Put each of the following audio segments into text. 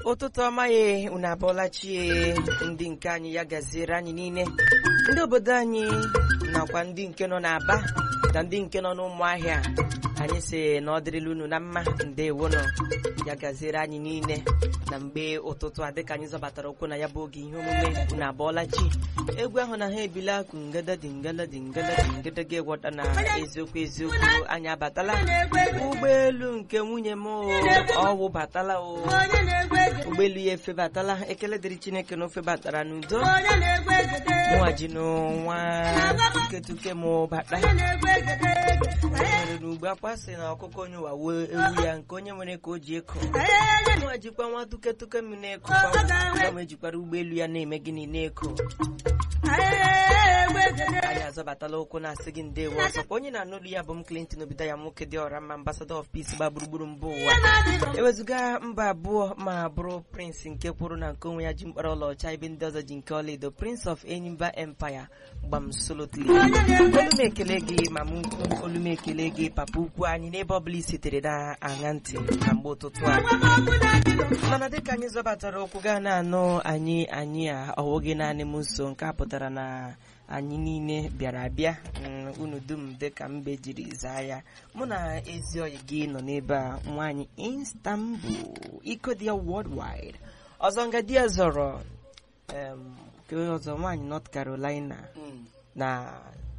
ụtụtụ ọma ya unu abụọla chie ndị nke anyị ya gaziere anyị niile ndị obodo anyị nakwa ndị nke nọ n'Aba na ndị nke nọ n'ụmụahịa anyị si na ọ dịrịla unu na mma ndewonụ ya gaziere anyị niile na mgbe ụtụtụ a dịka anyị zọbatara ụkwụ na ya bụ oge ihe omume unu abụọla chi egwu ahụ na ha ebila akụ ngada dị ngada dị ngada dị ngada ga-egwọta na eziokwu eziokwu anyị abatala ụgbọelu nke nwunye m o, ọ wụbatala o ụgbọelu ya efebatala ekele dịrị chineke na ofebatara n'udo mụnwa ji n'ụwa tuketuke m bata mere n'ugbo akwa sị na ọkụkọ onye ụwa wuo ewu ya nke onye nwere ka o ji eko mụnwa jikwa nwa tuketuke m na-eko gbanwe jikwara ụgbọelu ya na-eme gịnị na-eko anyị azọbatala ụkwụ na-asị gị ndewo ọzọkwa onye na-anụrụ ya bụ m Clinton obido ya nwoke dị ọra mma ambassador of peace gba gburugburu mba ụwa ewezụga mba abụọ ma bụrụ prince nke kwuru na nke onwe ya ji mkpara ọlaọcha ebe ndị ọzọ ji nke ọlaedo prince of enyimba empire gbam solotly olu m ekele gị mama ukwu olu m ekele gị papa ukwu anyị n'ebe ọbụla i sitere na aṅa ntị na mgbe ụtụtụ a mana dịka anyị zọbatara ụkwụ gaa na-anụ anyị anyị a ọwụghị naanị m nso nke a pụtara na anyị niile bịara abịa mm, unu dum dịka mbe jiri zaa ya mụ na ezi oyi gị nọ n'ebe a nwaanyị Istanbul ikodia worldwide ọzọ nga di ya zọrọ em, ke ọzọ nwaanyị North Carolina na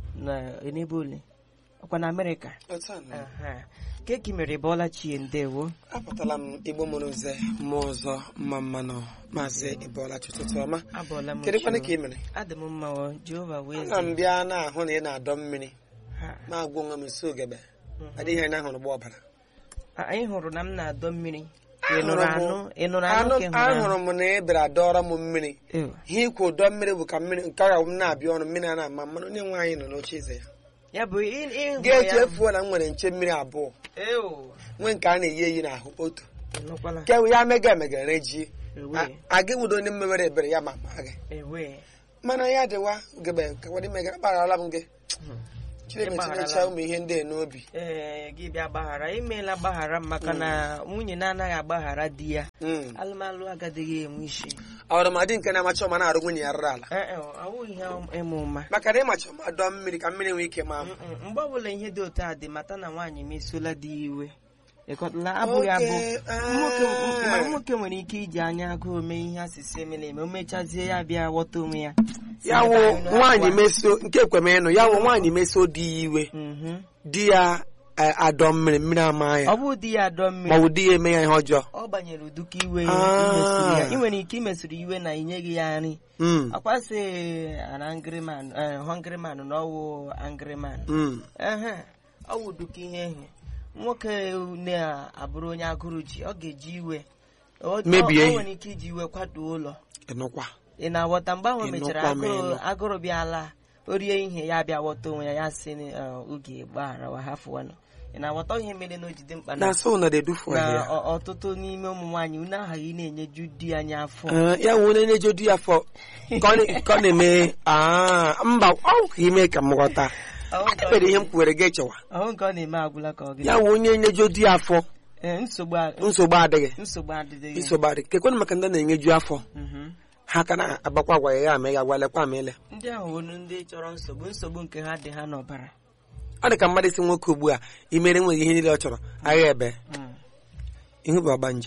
na n'ebe ole ọkwa na Amerịka Otu a na Aha. keki mere bọla chie ndewo apụtala m igbo mụrụ nze mmụọ ọzọ mma mmanụ maazị ịbọlachi ụtụtụ ọma abọọla m kedụkwana chi ka ị mere adị m mma o Jehova wee ana m zie. bịa na-ahụ na ị na-adọ mmiri Ha. ma agwa onwe m nso ogebe adịghị anya ahụrụ gba ọbara A- anyị hụrụ na m na-adọ mmiri ị Ahụrụ nụrụ m- anụ ị nụrụ anụ Anụ- ka ị hụrụ ahụrụ m na ị bịara dọrọ m mmiri Ew. ihe ikwu ụdọ mmiri bụ ka mmiri nke agha m na-abịa ọnụ mmiri a na-ama mmanụ onye nwe anyị nọ n'oche eze ya ya bụ ị- ịhụ ga-eji ya efuo na m nwere nche mmiri abụọ Ew. nwee nke a na-eyi eyi n'ahụ otu Ị nụkwala? nke ya mega emega rejie Ewe. aga nwudo onye mmewere ebere ya ma ma gị Ewe. mana ya dịwa gebe kawadi megara agbaghara m gị chineke Ịgbagharala tinyecha m. ụmụ ihe ndị a n'obi ee gị bịa gbaghara imeela gbaghara m maka na nwunye na-anaghị agbaghara di ya Mm. alụmalụ agadịghị enwe isi ọrụmadị nke na-amacha ọma na-arụ nwunye ya rụrụ ala Ee, e, awụghị ihe ịma ụma maka na ịmacha ọma dọọ mmiri ka mmiri nwee ike maa m Mm-mm. mgbe ọbụla ihe dị otu a dị mata na nwaanyị mesuola di ya iwe ịkọtala abụghị abụ Oke, ah. nwoke ma nwoke nwere ike iji anya agụụ mee ihe asịsị emela eme o mechazie ya bịa ghọta onwe ya ya wụ nwaanyị mesio nke ekwem ịnụ ya wụ nwaanyị mesio di ya iwe Mhm. di ya eh, adọ mmiri mmiri ama ya ọ bụ di ya adọ mmiri ma ọ bụ di ya eme ya ihe ọjọọ ọ banyere uduka iwe Ah. imesiri ya ị nwere ike imesiri iwe na inyeghị ya nri Mm, akwasị an angry man eh, hungry man na ọwụ angry man mm. ehe ọ wụ uduka ihe ehe nwoke na-abụrụ onye agụrụ ji ọ ga-eji iwe O- Mebie o- o ihe. nwere ike iji iwe kwatuo ụlọ ịnụkwa ị na-aghọta mgbe ahụ o Ị mechara nụkwa m agụrụ ịnụ. agụrụ bịala o rie ihe ya bịa ghọta onwe ya ya sị na, eh, oge gbagharawa hafụwanụ ị na-aghọta ihe mere na o jide mkpa na na so na dedufu na ya ọ- ọtụtụ n'ime ụmụ nwaanyị unu aghaghị na-enyeju di anyị afọ Eh, ya wụ onye na-ejo di ya afọ ka ọ na- ka ọ na-eme ah, mba ọ ka ime ka m ghọta Ọhụ nke ọ ekpere ihe m na- kwuwere gị echewa ọhụ nke ọ na-eme agwụla ka ọ gị ya wụ onye na-ejo di ya afọ Ee, nsogbu a- nsogbu adịghị nsogbu adịghị nsogbu adịghị kekwenụ maka ndị na-enyeju afọ Mhm. ha ka na-agbakwa agwa ya ya ama ya agwa lekwa ama ele ndị ahụ wonu ndị chọrọ nsogbu nsogbu nke ha dị ha n'ọbara ọ dị ka mmadụ isi nwoke ugbu a imere nweghị ihe niile ọ chọrọ agha ebe Mm. ihu bụ ọgbanje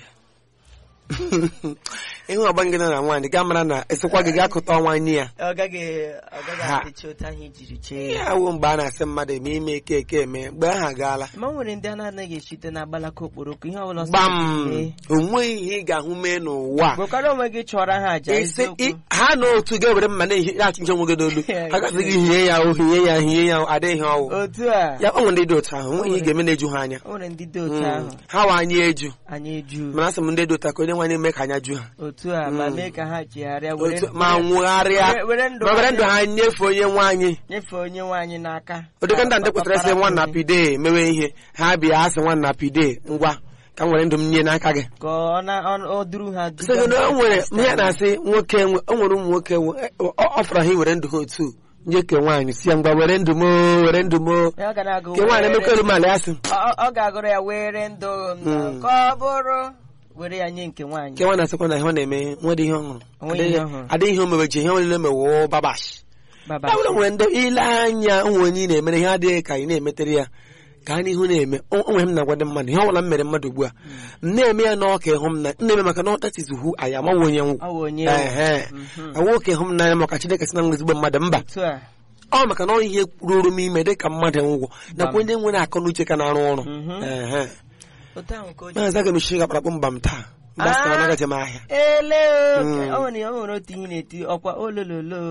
ihu ọgbanje nọ na nwaanyị gaa mara na esikwa gị gaa kụta nwaanyị ya ọ gaghị ọ gaghị Ha. adịcha otu ahụ ijiri chee ya ya wụ mgbe a na-asị mmadụ eme ime eke eke eme mgbe ahụ agaala ma o nwere ndị a na-anaghị echite na agbalaka okporoko ihe ọbụla ọsọ gbam mee. onweghị ihe ị ga-ahụ mee n'ụwa a. gwekwara onwe gị chọrọ ha aja Isi- eziokwu i- ha na otu ga-ewere mma na-ehi- na-achị nche onwe gị n'olu ha gasị gị hie ya o hie ya hie ya o, adịghị ọwụ otu a ya ọ nwere ndị dị otu ahụ onweghị ihe ị ga-eme na-eju ha anya o nwere ndị dị otu Mm. ahụ ha wa anya eju anya eju mana asị m ndị dị otu a ka onye nwanyị mee ka anya ju ha otu a ma Mm. mee ka ha chegharịa were Otu- ma nwụgharịa were- were ndụ ma were ha ndụ ha nyefee onye nwaanyị nyefee onye nwaanyị n'aka ụdịka ndị a ndị kwetara sị nwa na pide mewe ihe ha bịa asị nwa na pide ngwa ka m were ndụ m nye n'aka gị ka ọ na ọ- ọ duru ha duga sị gị na o nwere n'ụzọ ihe a na-asị nwoke nwe- o nwere ụmụ nwoke nwe- ọ ọ fọrọ ha iwere ndụ ha otu nyeke nwaanyị si ya ngwa were ndụ m o, were ndụ m o. Ya ọ ga na-agụ nke nwaanyị were- emekọ elu mala ya sị ọ ọ ga-agụrụ ya were ndụ m Mm. ka ọ bụrụ were ya nye nke nwaanyị nke nwa na-asịkwa na ihe ọ na-eme nwere ihe ọhụrụ Onweghị ihe ọhụrụ. adịghị ihe o mebeji ihe onye mewo babash baba ya bụrụ nwere ndị ile anya onwe onye ị na-emere ihe adịghị ka ị na-emetere ya gaa n'ihu na-eme o o nwere m na-agwa ndị mmadụ ihe ọbụla m mere mmadụ ugbu a m na-eme ya n'ọka ịhụ m na m na-eme maka na ọtatizihu anyị amaghị onye nwụ ọ bụ onye ehe Mhm. nwoke ịhụ m n'anya maka Chineke si na nwe ezigbo mmadụ mba otu a ọ maka na ọ ihe ruru m ime dị ka mmadụ ngwụ nakwa ndị nwere akọ na uche ka na-arụ ọrụ Mhm. ehe otu ahụ ka o ji maazị aga m echi ga-akparakpụ mba m taa mba Ah. sịtara nagaje m ahịa ele Mm. o nwere o nwere otu ihe na-eti ọkwa olololo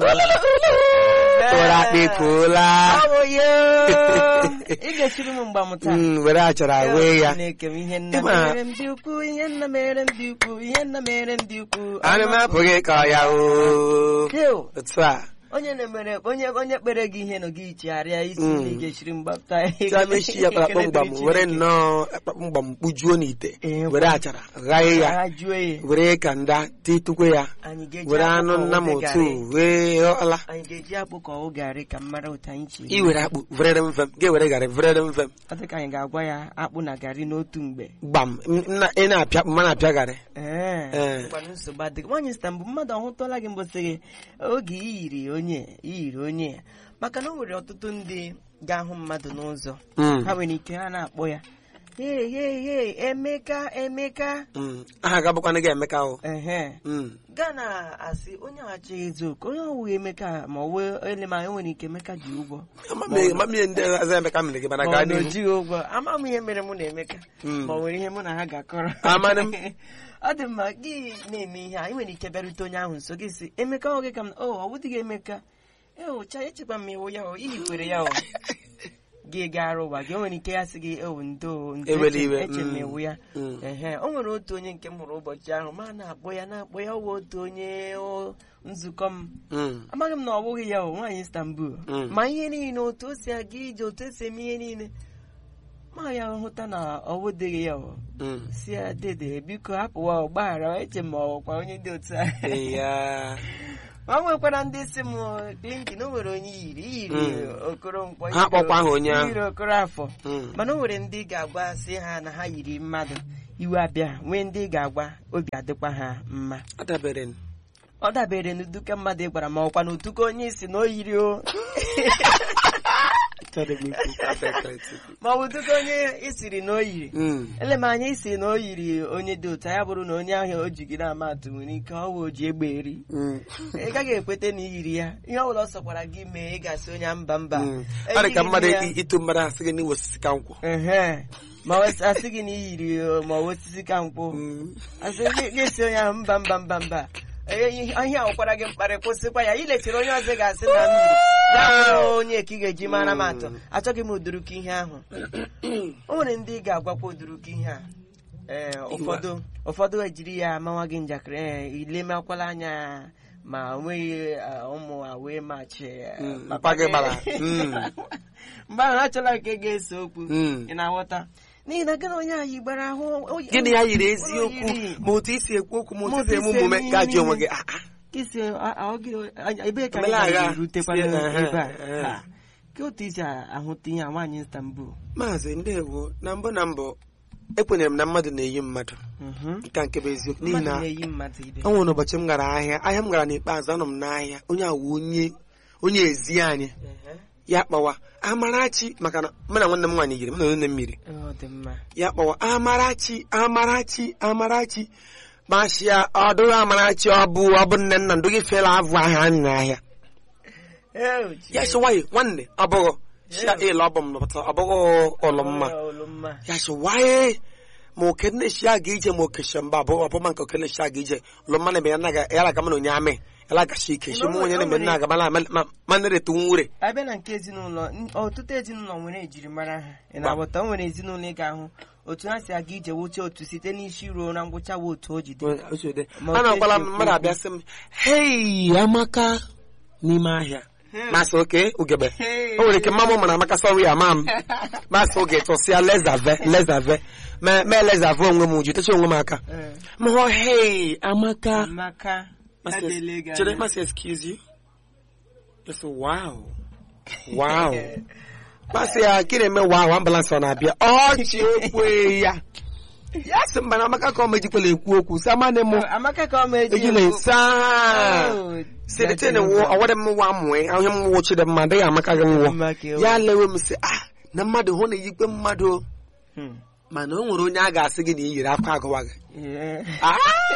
ụra akpịpụla Ọ bụ ya ị ga-esiri m mgba m taa Mm, were achara wee ya Chineke m ihe nna Ịma- mere m dị ukwu ihe nna mere m dị ukwu ihe nna mere m dị ukwu ana m apụghị ka ya o Deo, otu a onye na-emere onye onye kpere gị ihe nọ gị chigharịa isi Mm. na ị ga-esiri mgba m taa tia mechi ya kparakpọ mgbam Ekele dịrị were Chineke. nnọọ akpakpọ mgbam kpujuo n'ite Ee, were achara ghaghị ya Ha jụọ ya were ka nda titukwe ya anyị ga-eji were akpụ anụ ka ọ nna m dị otu garị. wee ọla anyị ga-eji akpụ ka ọ garị ka m mara otu anyị chi iwere akpụ vrere mfe m ga-ewere garị vrere mfe m ọ dị ka anyị ga-agwa ya akpụ na garị n'otu mgbe gbam m- na- ị na-apịa akpụ ma na-apịa garị ee Ee. ngwanụ nsogbu adịghị nwaanyị sita mbụ mmadụ ọhụtụla gị mbọsị gị oge iyiri onye iyiri onye maka na o nwere ọtụtụ ndị ga-ahụ mmadụ n'ụzọ Mm, ha nwere ike ha na-akpọ ya hei hei hei emeka emeka mm. aha ga-abụkwana gị emeka o ehe Mm. gaa na asị onye achọ eziokwu onye ọwụghị emeka ma ọ wee ele ma enwere ike emeka ji ụgwọ Amamihe amamihe ndị ọzọ emeka mere gị mana ma gaa ọ na o n'ihu jighị ụgwọ ama m ihe mere mụ na emeka Mm. ma ọ nwere ihe mụ na ha ga-akọrọ Amanụ m. ọ dị mma gị na-eme ihe a ị nwere ike bịarute onye ahụ nso gị si emeka ọ gị ka m o ọ bụdịghị emeka eocha echekwa m iwu ya o ihikwere ya o gị gara ụwa gị o nwere ike ya sị gị o ndo ndo Ewela eche- iwe, eche m mm. iwu ya Mm. ehe o nwere otu onye nke m hụrụ ụbọchị ahụ ma na-akpọ ya na-akpọ ya ọwa otu onye o, nzukọ m Mm. amaghị m na ọ bụghị ya o nwaanyị Istanbul Mm. ma ihe niile otu o si aga ije otu esi eme ihe niile ma ya hụta na ọ wụdịghị ya o Mm. si ya dede biko hapụwa ọgbaghara eche m ọkwa onye dị otu a Ee, ya. ma o nwekwara ndị si m Clinton o nwere onye yiri yiri Mm. okoro mkpọ Ha kpọkwa aha onye ahụ. yiri okoro afọ Mm. mana o nwere ndị ga-agwa sị ha na ha yiri mmadụ iwe abịa nwee ndị ga-agwa obi adịkwa ha mma Ọ dabere n- ọ dabere n'uduka mmadụ ị gwara ma ọkwa n'utuka onye isi na o yiri o Chọrọ m ikwu perfect. ma ọ bụ utuka onye isiri na o yiri Mm. ele m anya isi na o yiri onye dị otu a, ya bụrụ na onye ahụ o ji gị na-ama atụ nwere ike ọ bụ o ji egbe eri Mm. ị gaghị ekweta na i yiri ya ihe ọ bụla ọ sọkwara gị mee ị ga-asị onye a mba mba Mm. Ọ dị ka Eyighị m mmadụ ya. i- itu mmadụ asị gị n'iwe osisi ka nkwụ Ehe. ma ọ sị- asị gị na i yiri o, ma ọ bụ osisi ka nkwụ Mm. asị gị gị si onye ahụ mba mba mba mba Ee, ihe ihe a nwekwara gị mkparị kwụsịkwa ya ilechiri onye ọzọ ga-asị na m yiri ya bụrụ onye ka ị ga-eji mara m atụ achọghị m uduruka ihe ahụ o nwere ndị ị ga-agwakwa uduruka ihe a ee ụfọdụ ụfọdụ ejiri ya mawa gị njakịrị ee ilemakwala anya ma o nweghị ah, ụmụ a wee machi eh, Mm, papa mpa gị gị. gbara. Mm. mgbe ahụ achọla nke ga-ese okwu Mm. ị na-aghọta n'ihi na gị na onye anyị gbara ahụ o- gịnị ya yiri o eziokwu yiri. ma otu isi ekwu okwu ma Ma otu isi eme otu isi omume eme gaji onwe ihe gị ah, ah. Kisi a- a- ọ gị- a- ebee ka anyị Omela agha. ga-erutekwa Sie, n'ebe ehe, a ehe. Ha. ka otu isi ahụta ihe a nwaanyị Istanbul maazị ndewo na mbụ na mbụ ekwenyere m na mmadụ na-eyi mmadụ Mhm. nke a nke bụ eziokwu n'ihi mmadụ na na-eyi mmadụ ibe o nwere ụbọchị m gara ahịa ahịa m gara n'ikpeazụ anọ m n'ahịa onye awụ onye onye ezi anyị Ehe. ya kpawa amarachi maka na mụ na nwanne m nwaanyị yiri m na onye mmiri ọ dị mma ya kpawa amarachi amarachi amarachi mashia ọ dụghị amarachi ọ bụ ọ bụ nne nna ndụ gị fela avụ ahịa anyị n'ahịa Ew, ya Chineke. sị nwanyị nwanne ọ bụghị shia Yeah. ịlụ ọ bụ m nọpụta ọ bụghị ụlọ mma Ọ, olu mma. ya sị waye ma oke nne shi aga ije ma oke shi mba abụọ ọbụma nke oke nne shi aga ije ụlọ mmanụ ebe ya naga ya laga mana onye amị ya laga shi ike shi mụ onye na-eme nna aga mana manere tu nwure abịa na nke ezinụlọ n- ọtụtụ ezinụlọ nwere ejirimara ha ị na-aghọta o nwere ezinụlọ ị ga-ahụ otu ha si aga ije wuche otu site n'isi ruo na ngwụcha wa otu o ji dị Ma a na-akwala otu esi mmadụ ekwu abịa sị m hei amaka n'ime ahịa masị oke ugebe Hey. o nwere ike mma m mara amaka sọrọ ya ma m masị oge tụsịa lezave lezave ma ma lezave onwe m uju techa onwe m aka Eh, m hụ hei amaka maka Masị- adịla gị chere anya. masị excuse you Yes, wow wow masị ya gị na-eme wow ambulance ọ na-abịa ọchị ekwe ya ya sị mba na amaka ka ọ mejikwala ekwu okwu si amane mụ amaka ka ọ ma eji ejila ekwu. esa Oh, sịrịtịnị wụ ọwara m nwa mụe ahụ m wụchiri mma adịghị amaka gị nwụọ Amaka ewu. ya lewe m sị ah na mmadụ hụ na eyikwe mmadụ o." Hmm. mana o nwere onye a ga-asị gị na i yiri akwa agụwa gị Yeah. Ah!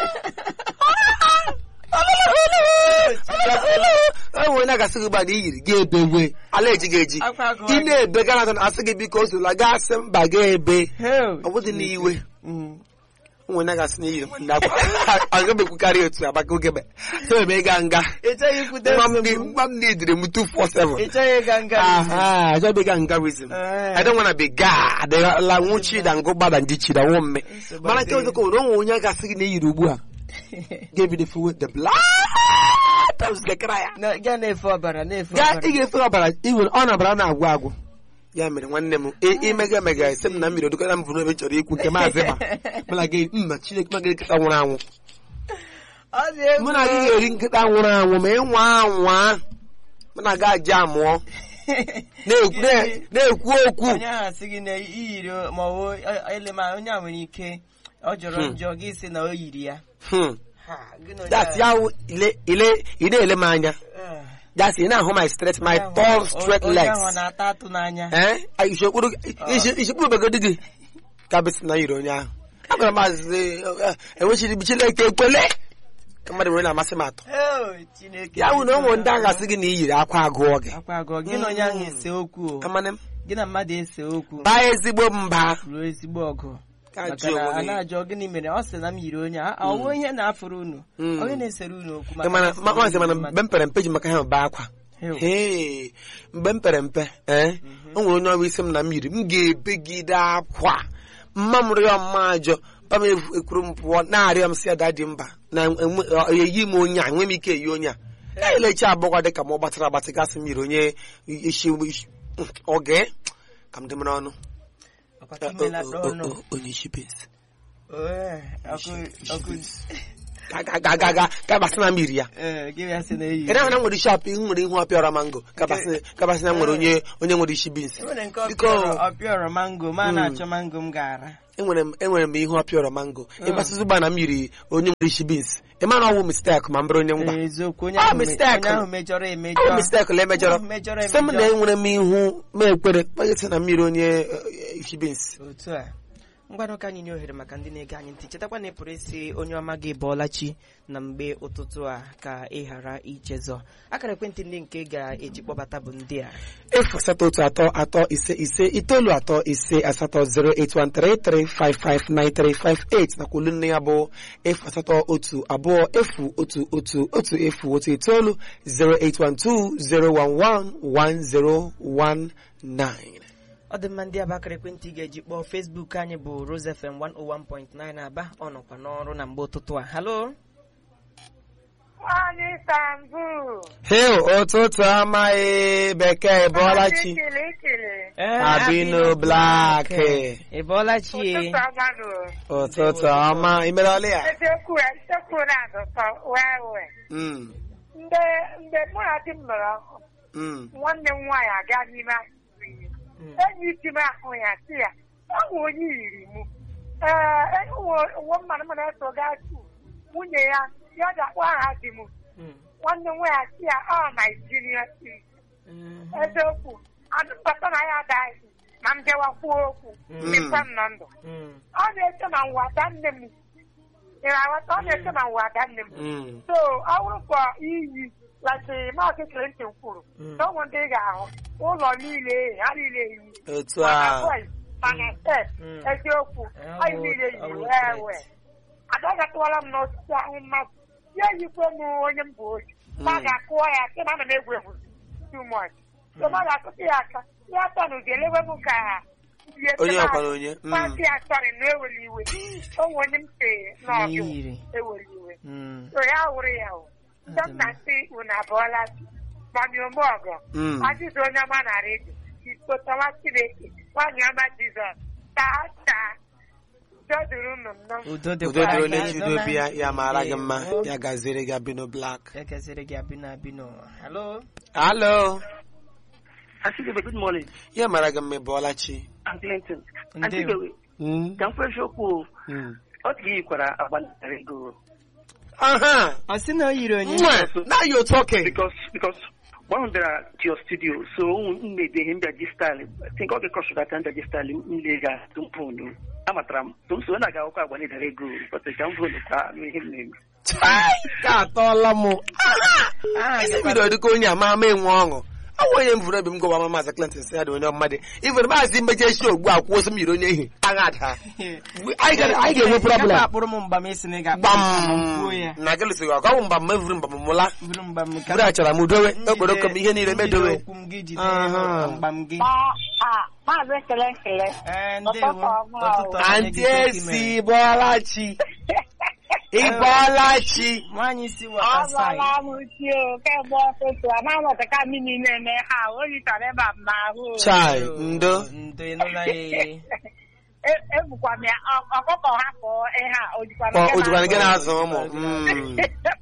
o nwere onye a ga-asị gị gba na i yiri gị ebewe ala eji gị eji Akwa agụwa ị gị. na-ebe gara asị gị biko o sola gaa sị mba ga ebe Hell. ọ bụdị n'iwe Mm. onwe na gasị na iyiri nwanne akwa agabekwukarị otu agbaka ogebe so ebe ịga nga Ị chọghị ikwute nwa m nsogbu? dị- nwa m na-edire m 247 Ị chọghị ịga nga aha ajọbịga ngarism Eh. I don't wanna be ga adịla nwụchi da ngụ gbada njichi da nwụ mme Nsogbu mana nke adịghị. ọzọ ka onwe onye a ga-asị gị na eyiri ugbu a ga-ebido fuwe the blood of Zechariah Na- gaa na-efe ọbara na-efe gaa ọbara ị ga-efe ọbara iwe ọ na-abara na-agwụ agwụ ya mere nwanne m ị- imega emega ese m na mmiri odokọta m bụ n'ebe chọrọ ikwu nke maazị ma mana gị mma chineke ma gị nkịta nwụrụ anwụ Ọ dị egwu. mụ na gị ga-eri nkịta nwụrụ anwụ ma ịnwa anwa mụ na gị aja amụọ na-ekwu na- na-ekwu okwu onye ahụ sị gị na iyiri ma ọ bụ ele ma onye a nwere ike ọ jọrọ Hmm. njọ gị sị na o yiri ya Hmm. Ha, gị na onye that's a- ya wụ ile ile ị na-ele m anya Ah. that's ị na-ahụ my straight my Onye ahụ- tall straight onye legs ahụ na-ata atụ n'anya ee ishekpuru ishekpuru begodi gị ka bịsị na yiri onye ahụ agwara m azịzị enwechiri m chineke ekwele ka mmadụ nwere na-amasị m atọ Oh, Chineke ya wụ na ụmụ ndị ahụ gasị gị na iyiri akwa agụọ gị akwa agọ gị na onye ahụ ese okwu o. amane m gị na mmadụ ese okwu baa ezigbo mba ruo ezigbo ọgụ Ka maka jụọ na onwe a gị. na-ajọ gịnị mere ọ sị na m yiri onye a ọwụ ihe na-afụrụ unu Mm. onye na-esere unu okwu Ị mana na- ma- maazị mana mgbe m pere mpe ji maka ha baa akwa Heo. Hee, mgbe m pere mpe ee o nwere onye ọrụ isi m na m yiri m ga-ebegide akwa mma m rịọ mma ajọ pa m efu- ekwuru m pụọ na-arịọ m si ada dị mba na enwe- ọ- eyi m onye a enwe m ike eyi onye a ka elecha abụọ dị ka m ọ gbatara agbatị gasị m yiri onye isi isi- oge ka m dị mara ọnụ Ọkwa ka imela O- o- n'ọnụ. o- onye isi bens Ee, ọkụ- ọkụ- ga ga ga ga ga ga basị na m yiri ya ee, gị ya sị na eyi ị na-ahụ na m nwere isi apị nwere ihu ọpịọra mango kabasị na m nwere onye onye nwere isi bins enwere nke Biko. ọpịọrọ ọpịọrọ mango ma a Mm. na-achọ mango m ga-ara enwere m enwere m ihu ọpịọrọ mango ịgbasịzị ụgba na m yiri onye nwere isi bins ị ma na ọwụ mistek ma m bụrụ onye ngwa Ee, eziokwu onye Ah, ahụ me- mistake. onye ahụ mejọrọ ọwụ emejọ mistek la emejọrọ Mejọrọ sị m na emejọ. enwere m ihu ma ekwere kpaghịsị na m yiri onye eh, isi bins otu a ngwanụ ka anyị nye ohere maka ndị na-ege anyị ntị chetakwa na ị pụrụ isi onye ọma gị bọọla chi na mgbe ụtụtụ a ka ị ghara ichezọ akara ekwentị ndị nke ị ga-eji kpọbata bụ ndị a efu asatọ otu atọ atọ ise ise itoolu atọ ise asatọ 08133559358 nakwa olu nne ya bụ efu asatọ otu abụọ efu otu otu otu efu otu itoolu 08120111019 ọ dị mma ndị aba akara ekwentị ị ga-eji kpọọ Facebook anyị bụ Rose FM 101.9 Aba ọ nọkwa n'ọrụ na mgbe ụtụtụ a halo Nwanyị Istanbul. hel ụtụtụ amaghị bekee bọọla chi Ikele ikele. abino blak ị bọọla chi e? Ụtụtụ ọma nụ. ụtụtụ ọma imerọla ya Eziokwu eziokwu na-adụtọ wee wee. Mm, Mgbe mgbe mụ na di m mere ọkụ, mm, nwanne m nwaanyị aga n'ime akụkụ ihe. Mm. Enyi di m ahụ ya sị ya, ọ bụ onye yiri mụ. Ee, uwe mmanụ m na-eso gaa tu. Nwunye ya, ya ga-akpọ aha di m. Mm. Nwanne m nwaanyị sị ya, ọ Naijiria siri. Mhm. eziokwu adụbata na ya adaghị ma m bịawa kwuo okwu Mm. dịkwa m na ndụ Mm. ọ na-eche na nwada nne m ị na-aghọta ọ na-eche na nwada nne m mm. so ọ bụrụ ka iyi lati maazị Clinton kwuru Mm. na ụmụ ndị ị ga-ahụ ụlọ niile ha niile eyi otu mana a boys mana step Mm. eziokwu Ọ anyị bụ- niile ọ yi bụ wee threat. wee adagatụwala m n'osisi ahụ mmadụ ya yikwe m onye m bụ oji ma Mm. ga-akụọ ya sị na ana m egwu egwu too much so ma ga-akụta ya aka ya tanụ ga-elewe m ka ihe onye tụrụ ọkwara ahụ. onye Mm. Masị ya sọrị na eweli iwe onwe onye m si n'ọbịa N'iyiri. eweli iwe Mm. so ya wụrụ ya o ndị m na-asị unu abụọla mami ome ọgọ Mm. ajụjụ onye ọma na redio ikpotawa chineke nwanyị ọma jizọs taa taa jọdụrụ unu nnọọ udo udo dịkwa dịrị onye gị. chi udo bi ya ya mara gị mma Ndewo. ya gaziere gị abino blak Ya kesịrị gị abịnọ abịnọ halo alo Auntie Gebe, good morning. ya mara gị mma ị bọọla chi I'm Clinton. Ndewo. Auntie Gebe, Mm, ka m kwesị okwu o, mm. otu gị yikwara agba narị ego aha ọ sị na o yiri onye Nwa, now you're talking because because mgbe ahụ bịara to your studio so m mebe ihe mbịaji style think ọ ga-ekọsụgata mbịaji style nle ga tumpunu amatara m so m so na ga-akwụkwọ agba narị ego bọtụ ka m vonu ka anụ ihe m na-eme Chai, ka atọọla m Aha isi gịkwa- bido dịka onye ama ama enwe ọṅụ awụ onye m vụrụ obi m gụwa ma maazị Clinton si ya dị onye mmadụ ifere maazị mmeje esi ogbu a kwụọ sị m yiri onye ehi agha ada anyị ga- anyị ga-enwe Ị problem gaghị akpụrụ m mgba ma esi na ị ga-akpụ gbam m kwuo ya na gịlịsị gị ọgọ mgba m mevuru mgba m mụla bụrụ mgba m ka bụrụ achara m dowe njide- okporoko m ihe niile njide medowe okwu m gị jide Aha. mgba m gị maazị ekele nkele Ee, Ụtụtụ ndewo ọma o. ụtụtụ ọma nye Aunty gị Toki esi mere. bọọlachi ịbọọlachi nwaanyị si waterfall Agwala m chi o kemgbe ọtụtụ anaghị m ọtaka mmiri na-eme ha o yichara ebe a m n'ahụ o. chai ndo ndo ịnụla ya ee. E- ebukwa m ya ọ- ọkụkọ hapụ ihe a o jikwa Ọ- o jikwana gị na-azụ ụmụ Mm.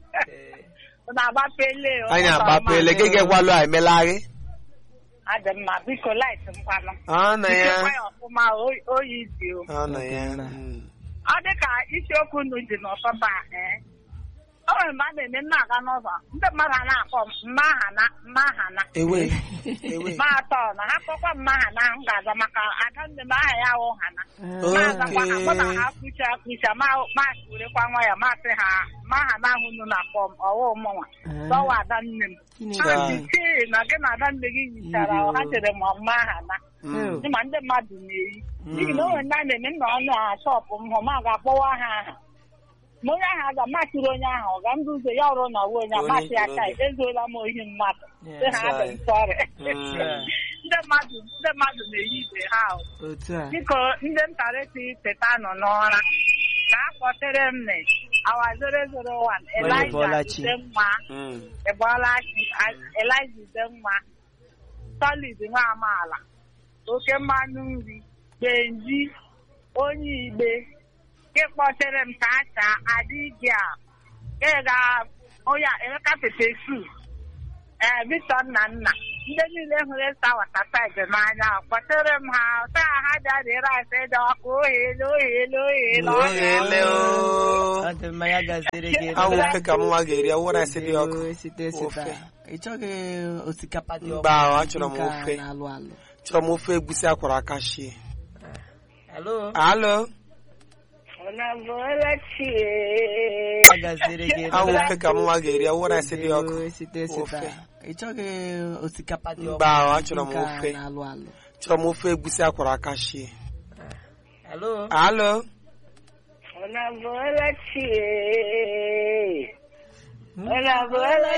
na-agbapele o. anyị Ụtọ agbapele mma. gị ga-egwalụ a emelaghi Adị mma biko light m kwanụ ọ na ya Ichekwa ya ọfụma o- oyi dị o ọ na ya Mm. ọ dị ka isiokwu unu ji n'ụtụtụ a ee o nwere mgbe a na-eme m na-aga n'ụzọ ndị mmadụ a na-akpọ m mmahana mmahana ewe ewe ma atọ na ha kpọkwa mmahana m ga-aza maka ada nne m aha ya wụ hana ma-azakwa ha mụ na ha kpucha akpucha ma ma werekwa nwa ya masị ha mmahana ahụ unu na-akpọ m ọwụ mụnwa dọwa ada nne m Chineke. ha ji tii na gị na ada nne gị yichara ha chere m mmahana Mm. dị ma ndị mmadụ na-eyi n'ihi na o nwere ndị a na-eme nna ọnụ a shọpụ m hụ ma ga-akpọwa ha aha ma onye ahụ aga machiri onye ahụ ọ ga ndị ụzọ ya ọrụ na uwe onye Onye amachi aka jiri ezuola m ohi mmadụ Yeah, sị ha adị m sọrị Mm. ndị mmadụ ndị mmadụ na-eyi ibe ha ahụ otu a biko ndị ntarịta teta nọ n'ụra ka a kpọtere m na awa 001 Elijah Ebolachi. Udemma Mm. Ebolachi Elijah Udemma Solid nwa amaala oke mmanụ nri benji onye igbe nke kpọtere m ka acha adịghị a ga onye a, emeka pepe su ee Victor nna nna ndị niile hụrụ ịsa watasaid n'anya kpọtere m ha taa ha bịa dịrị asị dị ọkụ oheele oheele oheele Oheele o. ọ dị mma ya gaziri gị awụ ofe ka mụnwa ga-eri awụra esi dị ọkụ Ndewo, site site Ofe. ị chọghị osikapa dị Mba, ọkụ achọrọ m nke a ofe. na-alụ alụ chọrọ m ofe egusi akwara aka shie alo alo ọ gaziri gị awụ ofe ka mụnwa ga-eri awụra esi dị ọkụ Ndewo, site site Ofe. ị chọghị osikapa dị ọkụ Mba, achọrọ m nke a ofe. na-alụ alụ chọrọ m ofe egusi akwara aka shie alo alo Ona bola chie. Ona bola